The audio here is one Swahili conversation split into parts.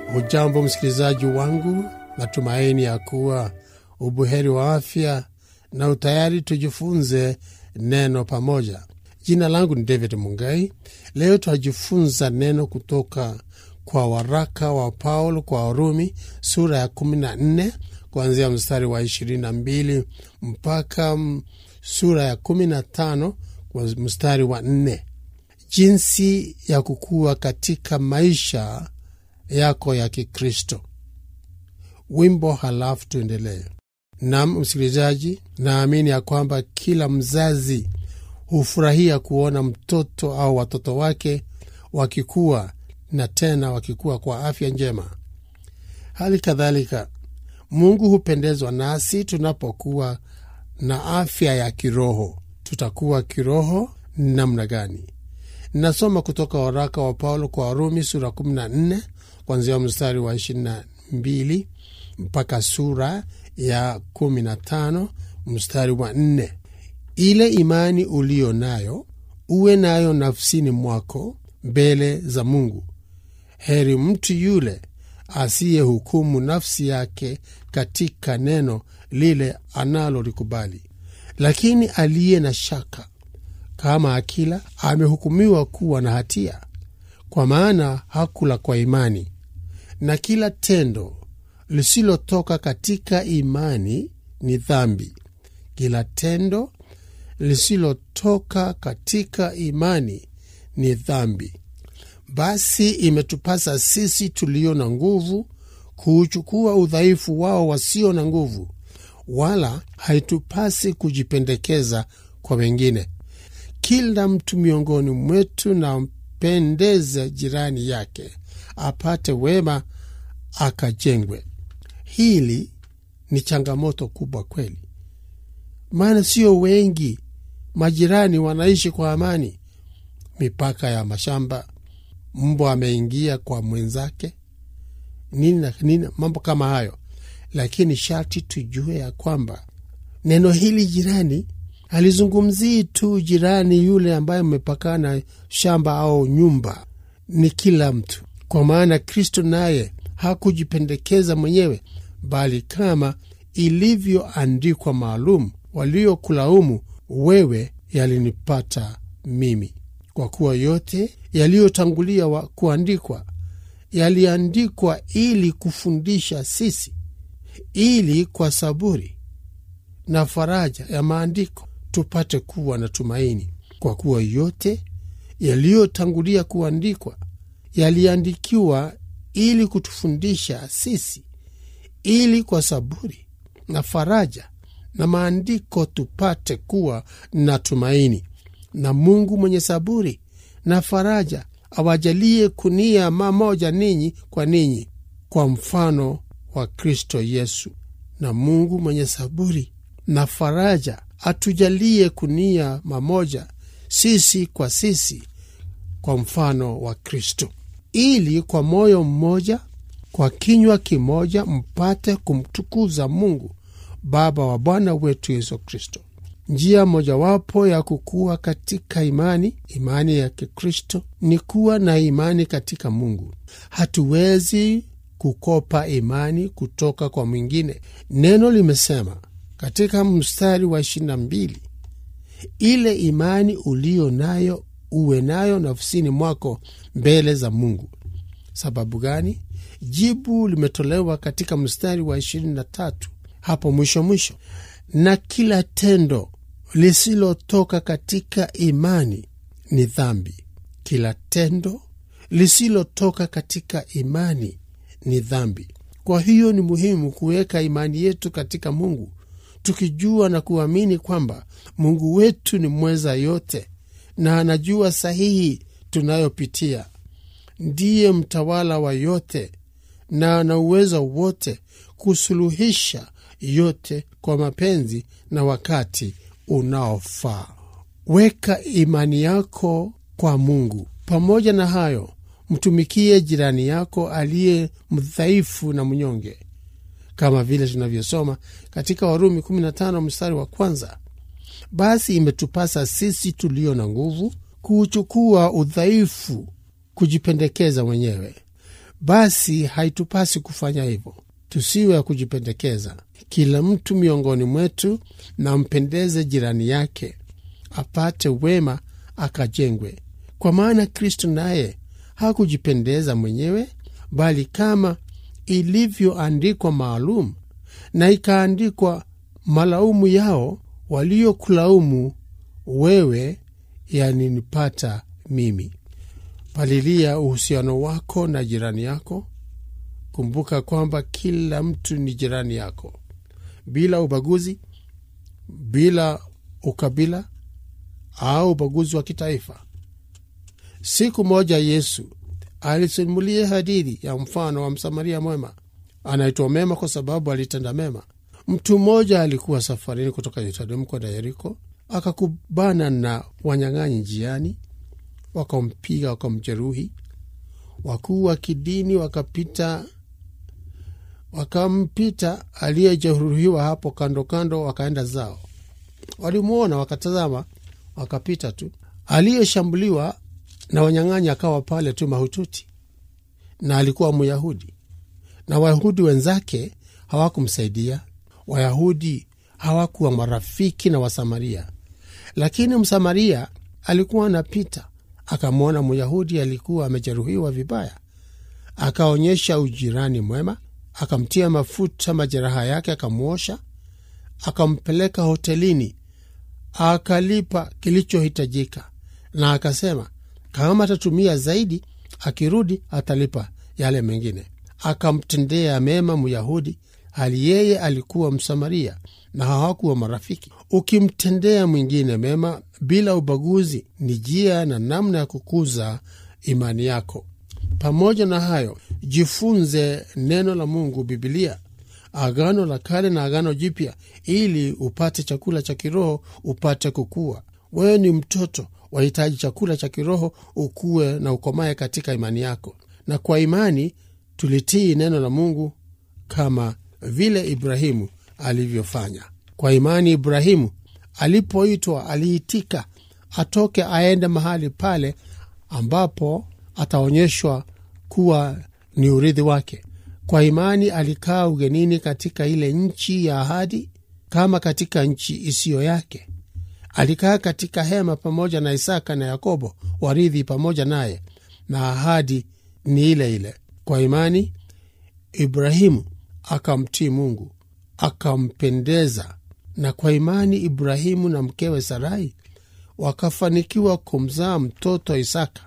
Hujambo msikilizaji wangu, natumaini ya kuwa ubuheri wa afya na utayari tujifunze neno pamoja. Jina langu ni David Mungai. Leo twajifunza neno kutoka kwa waraka wa Paulo kwa Warumi sura ya 14 kuanzia mstari wa 22 mpaka sura ya 15 kwa mstari wa 4, jinsi ya kukua katika maisha yako ya Kikristo. Wimbo halafu tuendelee. Nam msikilizaji, naamini ya kwamba kila mzazi hufurahia kuona mtoto au watoto wake wakikua na tena wakikua kwa afya njema. Hali kadhalika, Mungu hupendezwa nasi tunapokuwa na afya ya kiroho. Tutakuwa kiroho namna gani? Nasoma kutoka waraka wa Paulo kwa Warumi sura 14 kuanzia mstari wa 22 mpaka sura ya 15 mstari wa 4. Ile imani uliyo nayo uwe nayo nafsini mwako mbele za Mungu. Heri mtu yule asiyehukumu nafsi yake katika neno lile analolikubali. Lakini aliye na shaka kama akila amehukumiwa kuwa na hatia, kwa maana hakula kwa imani. Na kila tendo lisilotoka katika imani ni dhambi. Kila tendo lisilotoka katika imani ni dhambi. Basi imetupasa sisi tulio na nguvu kuuchukua udhaifu wao wasio na nguvu, wala haitupasi kujipendekeza kwa wengine. Kila mtu miongoni mwetu na mpendeze jirani yake, apate wema, akajengwe. Hili ni changamoto kubwa kweli, maana sio wengi majirani wanaishi kwa amani. Mipaka ya mashamba, mbwa ameingia kwa mwenzake, nini na nini, mambo kama hayo. Lakini sharti tujue ya kwamba neno hili jirani halizungumzii tu jirani yule ambaye mmepakana shamba au nyumba, ni kila mtu, kwa maana Kristo naye hakujipendekeza mwenyewe, bali kama ilivyoandikwa maalum, waliokulaumu wewe yalinipata mimi. Kwa kuwa yote yaliyotangulia kuandikwa yaliandikwa ili kufundisha sisi, ili kwa saburi na faraja ya maandiko tupate kuwa na tumaini. Kwa kuwa yote yaliyotangulia kuandikwa yaliandikiwa ili kutufundisha sisi, ili kwa saburi na faraja na maandiko tupate kuwa na tumaini. Na Mungu mwenye saburi na faraja awajalie kunia mamoja ninyi kwa ninyi, kwa mfano wa Kristo Yesu. Na Mungu mwenye saburi na faraja atujalie kunia mamoja sisi kwa sisi, kwa mfano wa Kristo, ili kwa moyo mmoja, kwa kinywa kimoja, mpate kumtukuza Mungu Baba wa Bwana wetu Yesu Kristo. Njia mojawapo ya kukua katika imani, imani ya Kikristo, ni kuwa na imani katika Mungu. Hatuwezi kukopa imani kutoka kwa mwingine. Neno limesema katika mstari wa ishirini na mbili, ile imani uliyo nayo uwe nayo nafsini mwako mbele za Mungu. Sababu gani? Jibu limetolewa katika mstari wa ishirini na tatu hapo mwisho mwisho. Na kila tendo lisilotoka katika imani ni dhambi. Kila tendo lisilotoka katika imani ni dhambi. Kwa hiyo ni muhimu kuweka imani yetu katika Mungu, tukijua na kuamini kwamba Mungu wetu ni mweza yote na anajua sahihi tunayopitia. Ndiye mtawala wa yote na ana uwezo wote kusuluhisha yote kwa mapenzi na wakati unaofaa. Weka imani yako kwa Mungu. Pamoja na hayo, mtumikie jirani yako aliye mdhaifu na mnyonge, kama vile tunavyosoma katika Warumi 15 mstari wa kwanza. Basi imetupasa sisi tulio na nguvu kuuchukua udhaifu, kujipendekeza mwenyewe basi haitupasi kufanya hivyo. Tusiwe ya kujipendekeza. Kila mtu miongoni mwetu na mpendeze jirani yake, apate wema, akajengwe. Kwa maana Kristo naye hakujipendeza mwenyewe, bali kama ilivyoandikwa maalum, na ikaandikwa malaumu yao waliokulaumu wewe, yaninipata mimi. Palilia uhusiano wako na jirani yako. Kumbuka kwamba kila mtu ni jirani yako, bila ubaguzi, bila ukabila au ubaguzi wa kitaifa. Siku moja Yesu alisimulia hadithi ya mfano wa Msamaria mwema. Anaitwa mema kwa sababu alitenda mema. Mtu mmoja alikuwa safarini kutoka Yerusalemu kwenda Yeriko, akakubana na wanyang'anyi njiani, wakampiga wakamjeruhi. Wakuu wa kidini wakapita wakampita aliyejeruhiwa hapo kando kando, wakaenda zao. Walimwona wakatazama, wakapita tu. Aliyeshambuliwa na wanyang'anyi akawa pale tu mahututi, na alikuwa Myahudi, na Wayahudi wenzake hawakumsaidia. Wayahudi hawakuwa marafiki na Wasamaria, lakini Msamaria alikuwa anapita, akamwona Myahudi alikuwa amejeruhiwa vibaya, akaonyesha ujirani mwema, akamtia mafuta majeraha yake, akamwosha, akampeleka hotelini, akalipa kilichohitajika, na akasema kama atatumia zaidi, akirudi atalipa yale mengine. Akamtendea mema Myahudi hali yeye alikuwa Msamaria na hawakuwa marafiki. Ukimtendea mwingine mema bila ubaguzi, ni njia na namna ya kukuza imani yako. Pamoja na hayo, jifunze neno la Mungu, Bibilia, Agano la Kale na Agano Jipya, ili upate chakula cha kiroho, upate kukua. Wewe ni mtoto, wahitaji chakula cha kiroho, ukuwe na ukomae katika imani yako. Na kwa imani tulitii neno la Mungu kama vile Ibrahimu alivyofanya. Kwa imani Ibrahimu alipoitwa aliitika atoke aende mahali pale ambapo ataonyeshwa kuwa ni urithi wake. Kwa imani alikaa ugenini katika ile nchi ya ahadi, kama katika nchi isiyo yake. Alikaa katika hema pamoja na Isaka na Yakobo, warithi pamoja naye, na ahadi ni ile ile. Kwa imani Ibrahimu akamtii Mungu akampendeza, na kwa imani Ibrahimu na mkewe Sarai wakafanikiwa kumzaa mtoto Isaka.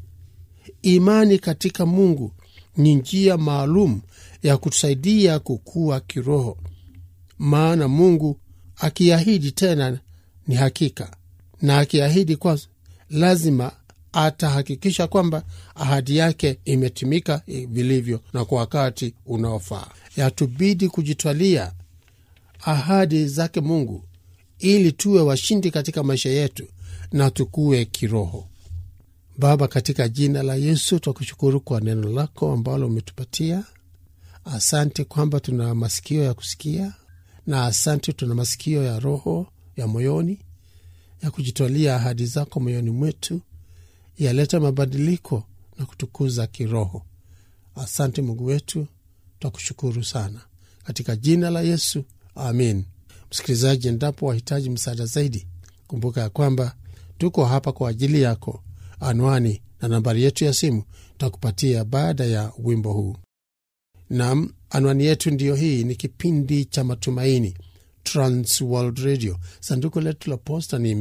Imani katika Mungu ni njia maalum ya kutusaidia kukua kiroho, maana Mungu akiahidi tena ni hakika, na akiahidi kwa lazima atahakikisha kwamba ahadi yake imetimika vilivyo na kwa wakati unaofaa. Yatubidi kujitwalia ahadi zake Mungu ili tuwe washindi katika maisha yetu na tukue kiroho. Baba, katika jina la Yesu twakushukuru kwa neno lako ambalo umetupatia. Asante kwamba tuna masikio ya kusikia, na asante tuna masikio ya roho ya moyoni ya kujitwalia ahadi zako moyoni mwetu, yaleta mabadiliko na kutukuza kiroho. Asante Mungu wetu, twakushukuru sana katika jina la Yesu, amin. Msikilizaji, endapo wahitaji msaada zaidi, kumbuka ya kwamba tuko hapa kwa ajili yako. Anwani na nambari yetu ya simu takupatia baada ya wimbo huu. Nam, anwani yetu ndiyo hii. Ni kipindi cha Matumaini, Trans World Radio. Sanduku letu la posta ni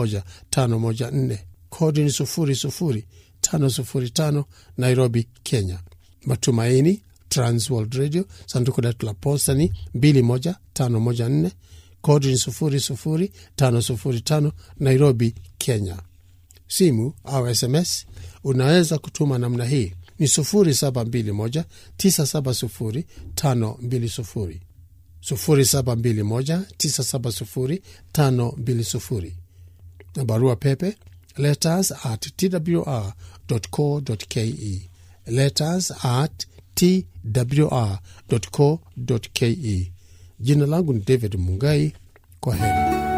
21514 kodi ni 00505 Nairobi, Kenya. Matumaini, Trans World Radio. Sanduku letu la posta ni 21514 kodi ni 00505 Nairobi, Kenya. Simu au SMS unaweza kutuma namna hii ni 0721970520 0721970520 na barua pepe letters at twr.co.ke letters at twr.co.ke. Jina langu ni David Mungai. Kwa heri.